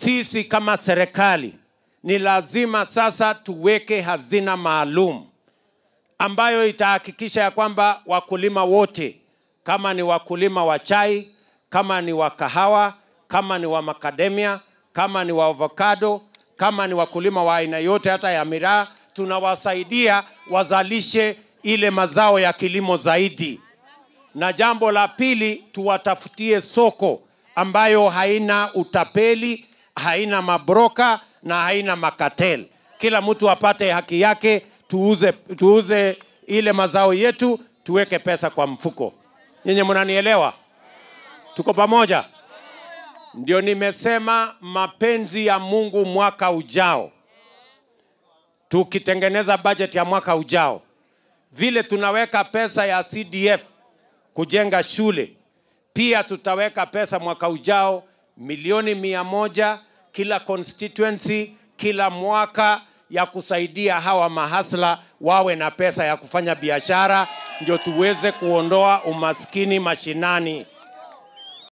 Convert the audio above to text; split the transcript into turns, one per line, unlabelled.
sisi kama serikali ni lazima sasa tuweke hazina maalum ambayo itahakikisha ya kwamba wakulima wote kama ni wakulima wa chai, kama ni wa kahawa, kama ni wa makademia, kama ni wa avocado, kama ni wakulima wa aina yote hata ya miraa, tunawasaidia wazalishe ile mazao ya kilimo zaidi. Na jambo la pili, tuwatafutie soko ambayo haina utapeli, haina mabroka na haina makatel. Kila mtu apate haki yake, tuuze, tuuze ile mazao yetu, tuweke pesa kwa mfuko. Nyinyi mnanielewa? Tuko pamoja? Ndio nimesema mapenzi ya Mungu mwaka ujao, tukitengeneza bajeti ya mwaka ujao, vile tunaweka pesa ya CDF kujenga shule, pia tutaweka pesa mwaka ujao milioni mia moja kila constituency kila mwaka ya kusaidia hawa mahasla wawe na pesa ya kufanya biashara, ndio tuweze kuondoa umaskini mashinani.